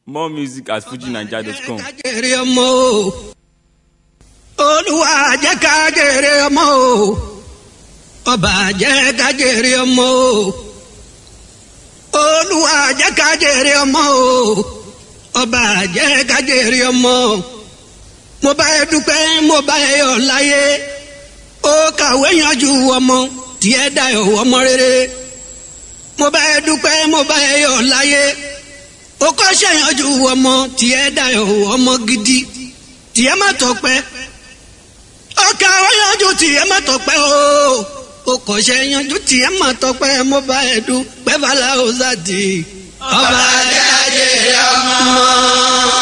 More music at fujinaija.com. jèrè ọmọ o olúwa jẹ́ ká jèrè ọmọ o ọba jẹ́ ká jèrè ọmọ o olúwa jẹ́ ká jèrè ọmọ o ọba jẹ́ ká jèrè ọmọ mo bá ẹ dúpẹ́ mo bá ẹ yọ̀ láyé ó kàwé yanjú ọmọ tiẹ̀ dayọ̀ ọmọ rere mo bá ẹ dúpẹ́ mo bá ẹ yọ̀ láyé ó kọ́ ṣèyànjú ọmọ tiẹ̀ dayọ̀ ọmọ gidi tiẹ̀ má tọpẹ́ ọkà ọyànjú tiẹ̀ má tọpẹ́ o ó kọ́ ṣèyànjú tiẹ̀ má tọpẹ́ mo bá ẹ dúpẹ́ fàlà ọ̀sàdì. ọba jáde ọmọ.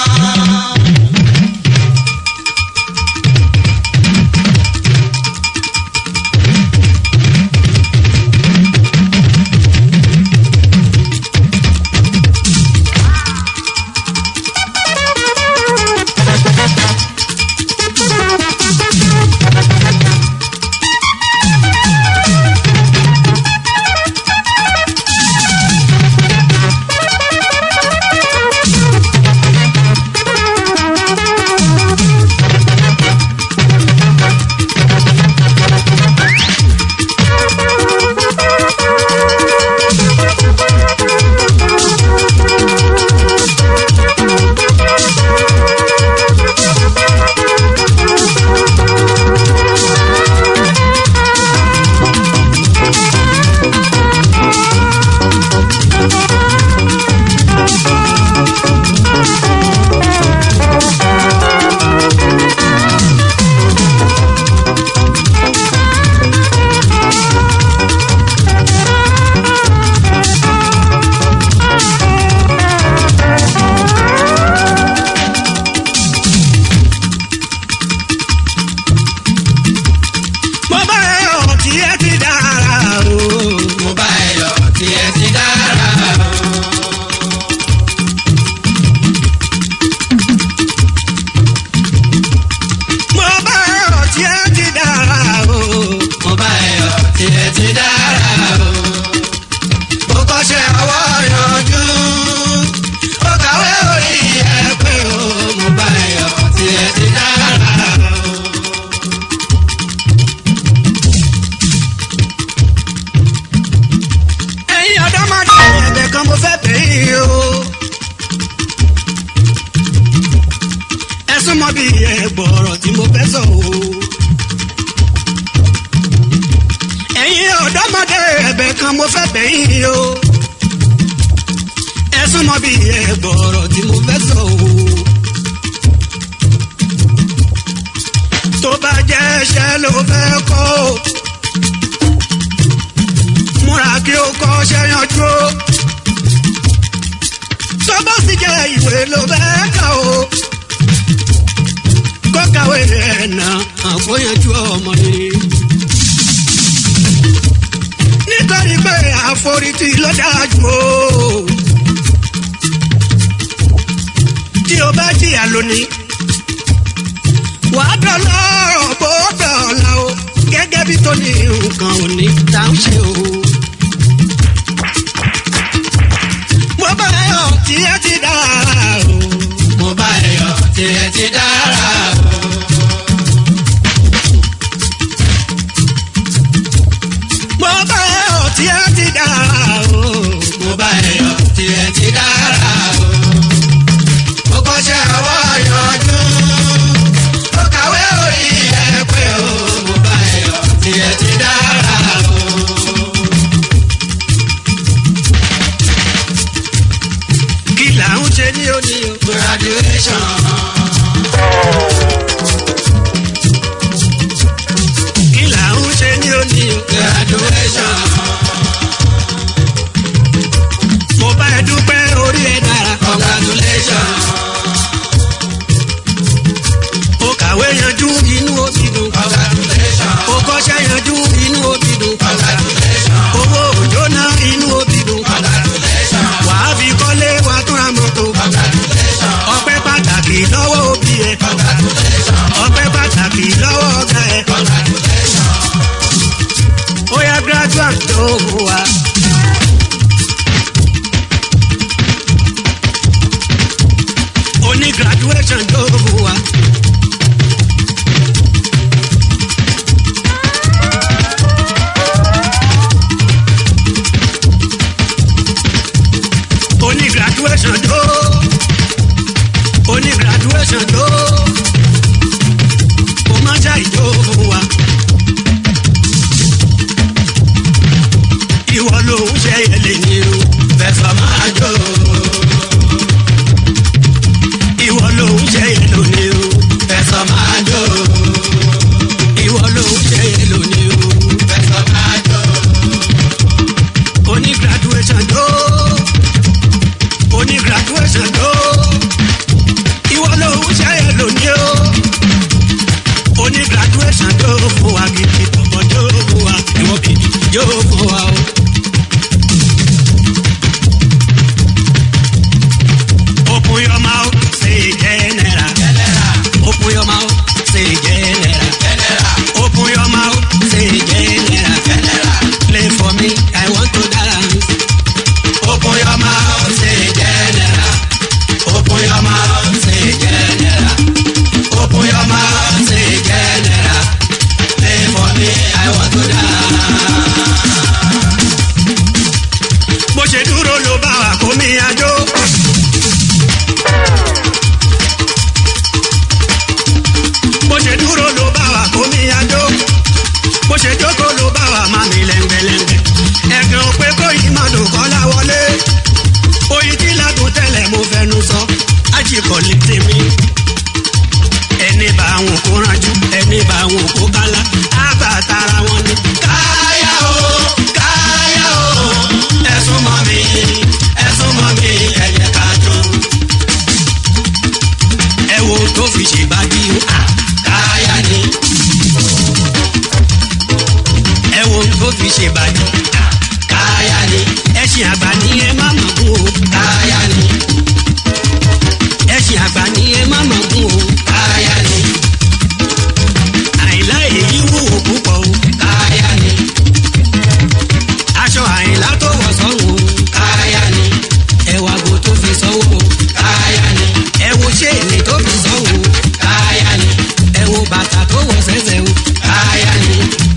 mo bá ẹ yọ̀ tiẹ̀ ti dára o. mo bá ẹ yọ̀ tí ẹ ti dára o. mo bá ẹ yọ̀ tiẹ̀ ti dára o. mo bá ẹ yọ̀ tí ẹ ti dára o. ó kọ́ṣẹ́ ọwọ́ yanjú. ó kàwé orí ẹ pé o. mo bá ẹ yọ̀ tí ẹ ti dára o. ẹ̀yin ọ̀dọ́mọdé ẹ̀bẹ̀ kan mo fẹ́ bẹ̀ yín o. ẹ súnmọ́ bí ẹ̀gbọ́rọ̀ tí mo fẹ́ sọ o. ẹ̀yin ọ̀dọ́mọdé ẹ̀bẹ̀ kan mo fẹ́ bẹ̀ yín o. ẹ súnmọ́ bí ẹ̀gbọ́rọ̀ tí mo fẹ́ sọ o. tó bá jẹ́ ẹ̀ṣẹ̀ ló fẹ́ kọ́ o múra kí o kọ́ ṣe yanjú o. tó bá sì jẹ́ ìwé ló bẹ́ẹ̀ kà o. kó kàwé ẹ̀ nà àkóyanjú ọmọ ni. nítorí pé àforítì ló dájú o. tí o bá jìyà lónìí wàá dọ̀lọ́rọ̀ bó dọ̀la o gẹ́gẹ́ bí tó ní nǹkan ò ní tá ń ṣe o. mo bá yọ tí ẹ ti dára o. mo bá ẹ yọ̀ tí ẹ ti dára o. mo bá yọ tí ẹ ti dára o. mo bá ẹ yọ̀ tí ẹ ti dára o. ó kọ́ṣẹ́ ọwọ́ yanjú. ó kàwé orí ẹ pé o. mo bá ẹ yọ̀ tí ẹ ti dára o. kí là ń ṣe ní òní o. graduation. kí là ń ṣe ní òní o. graduation. mo bá ẹ dúpẹ́ orí ẹ dára. congratulation. o kàwé yanjú inú òbí dùn. congratulation. o kọ́ṣẹ́ yanjú inú òbí dùn. congratulation. owó òjò náà inú òbí dùn. congratulation. wàá fi kọ́lé wàá tún ra mọ́tò. congratulation. ọpẹ́ pàtàkì lọ́wọ́ òbí ẹ. congratulation. ọpẹ́ pàtàkì lọ́wọ́ ọ̀gá ẹ. congratulation. ó yá graduate graduation tó oní graduation tó kò má ṣá ìjó fún wa. ìwọ ló ń ṣe ẹlẹ ní o fẹsọ máa jó. ìwọ ló ń ṣe ẹlò ní o fẹsọ máa jó. ìwọ ló ń ṣe ẹlò ní o fẹsọ máa jó. oní graduation tó oní graduation tó ìwọ ló ń ṣe ẹlò ní o oní graduation tó fún wa gidi ọmọ tó fún wa ìwọ gidi yóò fún wa o. Open your mouth, say general. Open your mouth, say general. Open your mouth, say general. Play for me, I want to dance. Open your mouth, say general. Open your mouth, say general. Open your mouth, say general. Play for me, I want to dance. Bó ṣe dúró ló bá wa kó mi àjò. bó ṣe dúró ló bá wa kó mi àjò bó ṣe jókòó ló bá wa má mi lẹ́ngbẹ̀lẹ́ngbẹ̀ ẹ̀gàn pé kó yìí má dùn kọ́ láwọlé oyin tí ládùn tẹ́lẹ̀ mo fẹnu sọ ajíkọ̀ lè tèmi ẹni bá wọn kó ránjú ẹni bá wọn kó kálá àgbà tara wọn ni. káyà o káyà o ẹ̀sùn mọ́ mi ẹ̀sùn mọ́ mi ẹ̀yẹ ká jó ẹ wo tó fi ṣèbàdí o káyà ni. ẹ wo tó fi ṣèbàdí káyà ni. ẹṣin àgbà ni ẹ má mọ̀ gún o káyà ni. ẹṣin àgbà ni ẹ má mọ̀ gún o káyà ni. àìlá èyí wúwo púpọ̀ o káyà ni. aṣọ àìlá tó wọ̀ sọ́run o káyà ni. ẹwà go tó fi sọ́wọ́ o káyà ni. ẹ wo ṣéènì tó fi sọ́wọ́ o káyà ni. ẹ wo bàtà tó wọ̀ sẹ́sẹ̀ o káyà ni.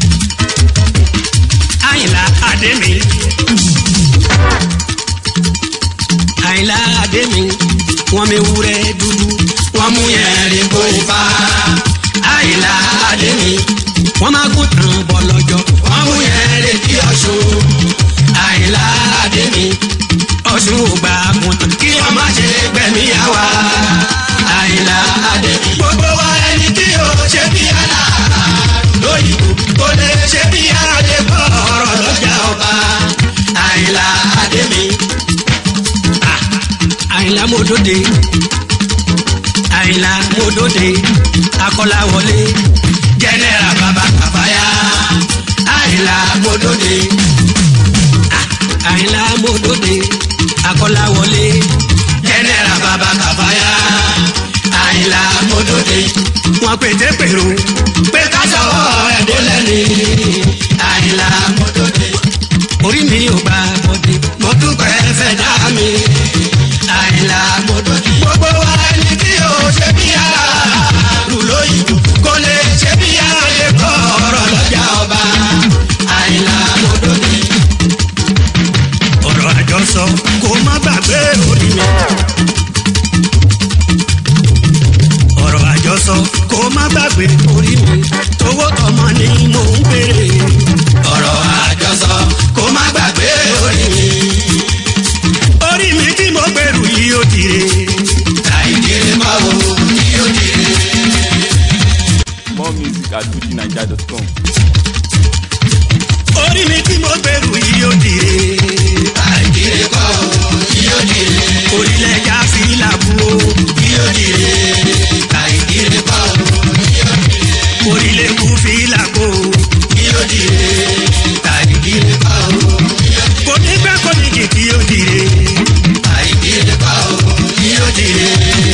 àyìnlá àdémi. àyìnlá àdémi. wọ́n mi wúrẹ́ dúdú. wọ́n mú yẹn rí kó ifá. àyìnlá àdémi. wọ́n máa kó tàn bọ̀ lọ́jọ́. wọ́n mú yẹn rí kí ọ̀ṣun. àyìnlá àdémi. ọ̀ṣun ò gbà kún tán. kí wọ́n má ṣe gbẹ̀mí àwa. àyìnlá àdémi. gbogbo wa ẹni tí o ṣe bí àlá. lóyìnbó kò lè ṣe bí àdébọ̀ ọ̀rọ̀ lọ́jà ọba. àyìnlá àdémi. Ah, àyìnlá mo dóde àyìnlá mo dóde akọ́láwọlé jẹ́nẹ́ra bàbá kàfáyà àyìnlá mo dóde Ah, àyìnlá mo dóde akọ́láwọlé jẹ́nẹ́ra bàbá kàfáyà àyìnlá mo dóde. wọn pété pèrò pé ká sọ̀rọ̀ ẹ̀dọ́ lẹ́ni àyìnlá mo dóde orí mi ò gbà bọ́dé mo dúpẹ́ fẹ́ dá mi àyìnlá mo dóde. gbogbo wa ẹni tí o ṣe bí ara rù lóyìnbó kò lè ṣe bí ara lè kọ́ ọ̀rọ̀ lọ́jà ọba àyìnlá mo dóde. ọ̀rọ̀ àjọsọ kò má gbàgbé orí mi. ọ̀rọ̀ àjọsọ kò má gbàgbé orí mi. tówó tọmọ ni mò ń béèrè. ọ̀rọ̀ àjọsọ kò má gbàgbé orí mi. orí mi tí mo gbèrú yìí ó dire. àìdílé máa wo yìí ó dire. More music at fujinaija.com. orí mi tí mo gbèrú yìí ó dire. àìdílé kọ́ yìí ó dire. orílẹ̀ ya fi làbú o yìí ó dire. àìdílé kọ́ yìí ó dire. orílẹ̀ kú fi làbó yìí ó dire. àìdílé kọ́ yìí ó dire. kò ní pẹ́ kò ní jì kí ó dire. àìdílé kọ́ yìí ó dire.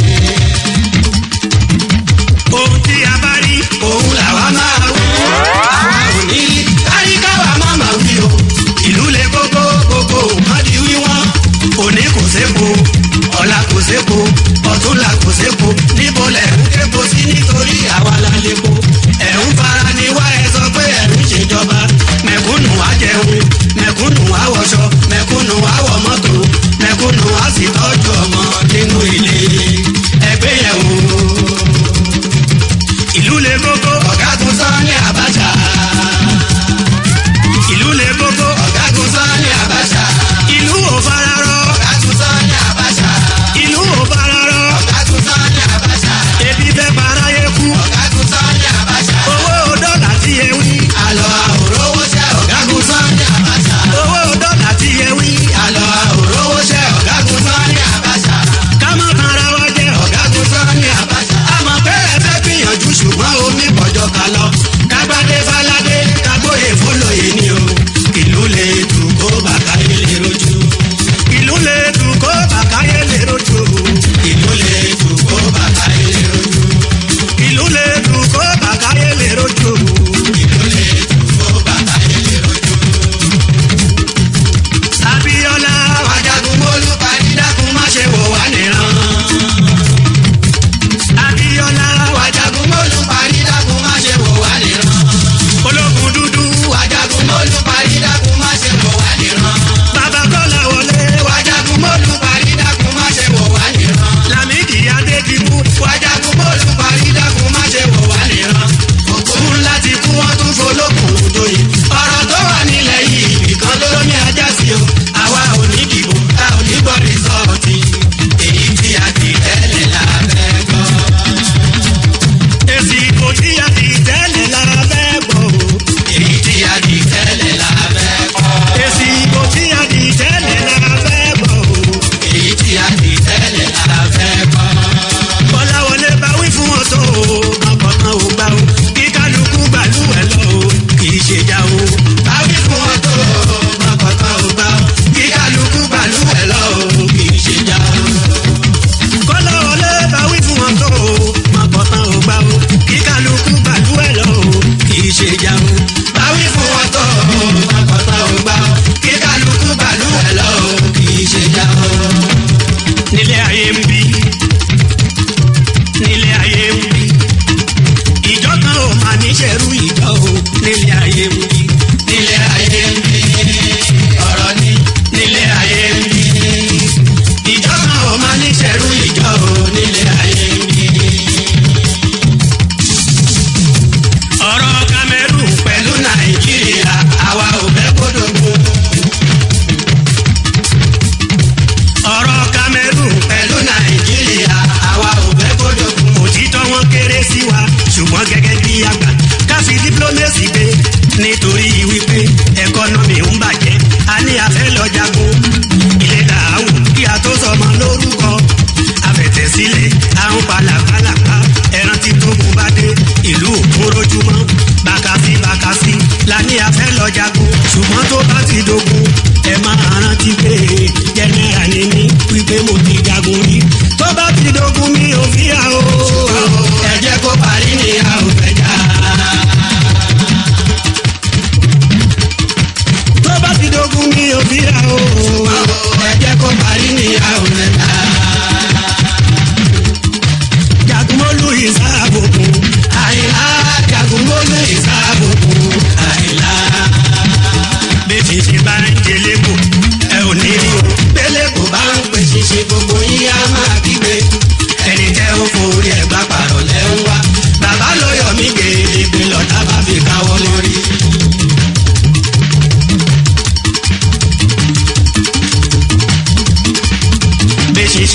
ohun tí a bá rí òun làwa máa wí. àwa ò ní rí àríkàwá máa máa wí o. ìlú le gbogbo gbogbo má di wíwọ́n. òní kò sépo ọ̀la kò sépo ọ̀túnla kò sépo níbo lẹ̀ ń képo sí nítorí àwa la lépo. ẹ̀ ń fara ni wá ẹ sọ pé ẹ̀ ń ṣèjọba. mẹ̀kúnnù á jẹun mẹ̀kúnnù á wọṣọ mẹ̀kúnnù á wọ mọ́tò mẹ̀kúnnù á sì tọ́jú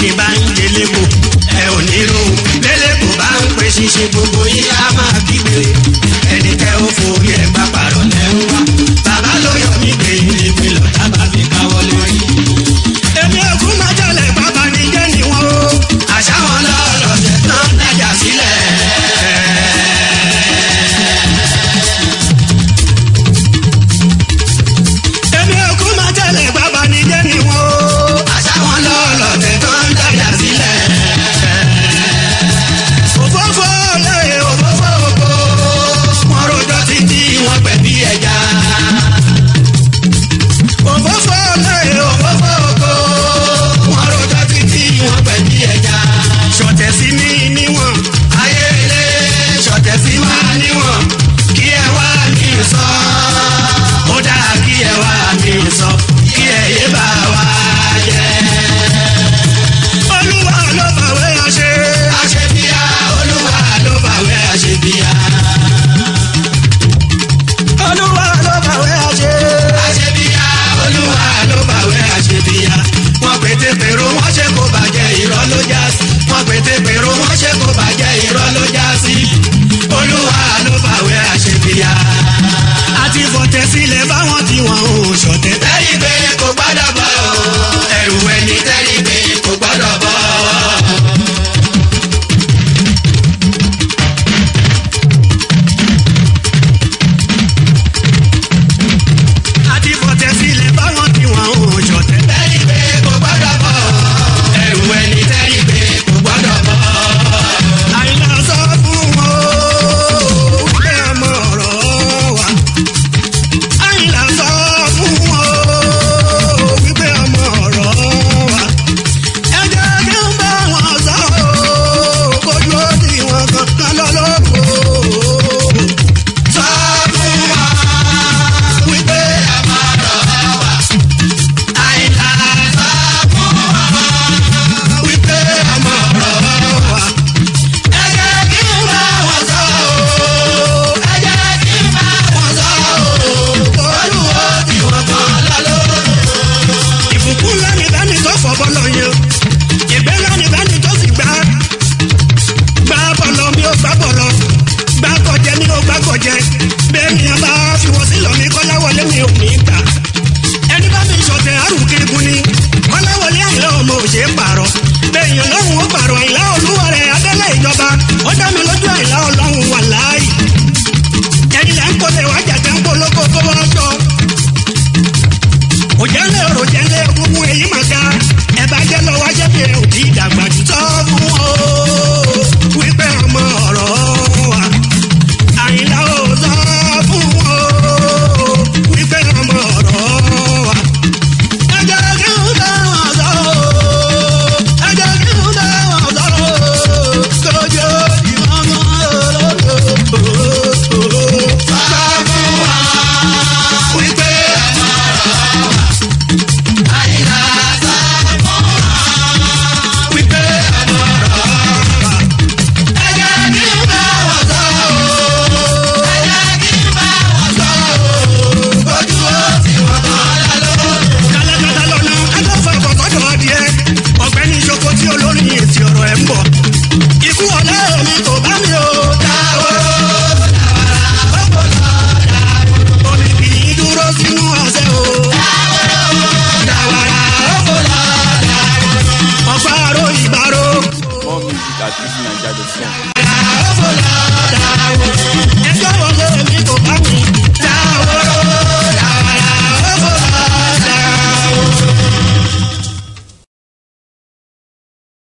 bá ń délé kò ẹ ò ní rò délé kò bá ń pè ṣíṣe gbogbo yìí á máa kígbe ẹni tẹ́ ó forí ẹ̀ bá parọ́ lẹ́hún wá bàbá ló yọ mí gbé ilé mi lọ dábàá fi káwọ́ lórí. èmi ò kú máa jalè bàbá ní jẹ́ ni wọ́n o àṣà wọn lọ́rọ̀ tẹ̀ tán dájà sílẹ̀. èmi ò kú máa jalè bàbá ní jẹ́ ni wọ́n o àṣà wọn lọ́rọ̀ tẹ̀ tán dájà sílẹ̀. òfófó lè òfófó oko wọn rojọ́ títí wọn pẹ̀ bí ẹja. òfófó lè òfófó oko wọn rojọ́ títí wọn pẹ̀ bí ẹja. ṣọ̀tẹ̀ sí mi níwọ̀n ayé ilé ṣọ̀tẹ̀ sí wa níwọ̀n kí ẹ wá mi sọ. ó dáa kí ẹ wá mi sọ kí ẹ yé bá wa jẹ. olúwa ló fàwé àṣẹ. àṣebíyá olúwa ló fàwé àṣebíyá. olúwa ló fàwé àṣẹ. àṣebíyá olúwa ló fàwé àṣebíyá. wọ́n pété pèrò wọ́n ṣe kó bàjẹ́ irọ́ ló já sí. wọ́n pété pèrò wọ́n ṣe kó bàjẹ́ irọ́ ló já sí. olúwa ló fàwé àṣebíyá. àti fọ̀tẹ̀ sílẹ̀ báwọn tí wọ́n ò ṣọ̀tẹ̀. tẹ́lí pé kò gbọ́dọ̀ bọ̀ ẹrù ẹni tẹ́lí pé kò gbọ́dọ̀ bọ̀. àti fọ̀tẹ̀ sílẹ̀ báwọn tí wọ́n ò ṣọ̀tẹ̀. tẹ́lí pé kò gbọ́dọ̀ bọ̀ ẹrù ẹni tẹ́lí pé kò gbọ́dọ̀ bọ̀. àìlà sọ fún wọn ó pé ọmọ ọ̀rọ̀ wa. àìlà sọ fún wọn ó wípé ọmọ ọ̀rọ̀ wa. ẹ jẹ́ kí n bá wọn sọ ó kójú ó ti wọn kankan lọ́lọ́kọ̀ọ́ sọ fún wa wípé ọmọ ọ̀rọ̀ wa. àìlà sọ fún wa wípé ọmọ ọ̀rọ̀ wa. ẹ jẹ́ kí n bá wọn sọ ó ẹ jẹ́ kí n bá wọn sọ ó kójú ó ti wọn kan lọ́lọ́kọ̀ọ́. ìbùkún lẹ́ni bẹ́ni tó fọ́ bọ́lọ̀ yẹn ìgbẹ́ lẹ́ni bẹ́ni tó sì gbá gbá bọ̀lọ̀ mi ò gbá bọ̀lọ̀ gbá kọjẹ mi ò gbá kọjẹ bẹ́ẹ̀ ni a bá fi wọ́n sílọ̀ mi kọ́láwọlé mi ò ní gbà ẹni bá mi sọ̀tẹ̀ àrùkéegun ni kọ́láwọlé àìlá ọmọ òṣè pààrọ̀ bẹ́ẹ̀ yẹn lọ́hùn ó pààrọ̀ àìlá olúwa rẹ̀ adẹ́lẹ̀ ìjọba ó dá mi lójú àìlá ọlọ́hun wà láàyè ẹni là ń kọ́lé wájà tẹ́ ń polówó kó wọ́n sọ òjẹ́lẹ̀ ọ̀rọ̀ jẹ́lẹ̀ gbogbo èyí mà ga ẹ bá jẹ́ lọ wájẹ́ bí ẹ ò tí ì dàgbà jù tọ́ fún ọ wípé ọmọ ọ̀rọ̀ wa àyìnlá ò sọ fún ọ wípé ọmọ ọ̀rọ̀ wa. ẹ jẹ́ kí n bá wọn sọ ẹ jẹ́ kí n bá wọn sọ kójú ìwọ̀n mọ́ olódò. sọ fún wa wípé ọmọ ọ̀rọ̀ wa. àyìnlá sọ fún wa wípé ọmọ ọ̀rọ̀ wa. ẹ jẹ́ kí n bá wọn sọ ẹ jẹ́ kí n bá wọn sọ kójú ó ti wọ́n kan lálọ́. kálákátá lọ́nà agbófin ọkọ̀ adìẹ ọ̀gbẹ́ni ìṣoko tí olórin ètí ọ̀rọ̀ ẹ̀ ń bọ̀. ikú ọ̀lẹ́ mi kò bá mi o. dáwọ́rọ́ dáwàrà ọ̀pọ̀lọ́ dáwọ́rọ́. omi kì í dúró sínú ọ̀sẹ̀ o. dáwọ́rọ́ dáwàrà ọ̀pọ̀lọ́ dáwọ́rọ́. ọ̀pá àrò ìbárò. More music at easynaija.com. ẹjọ́ wọlé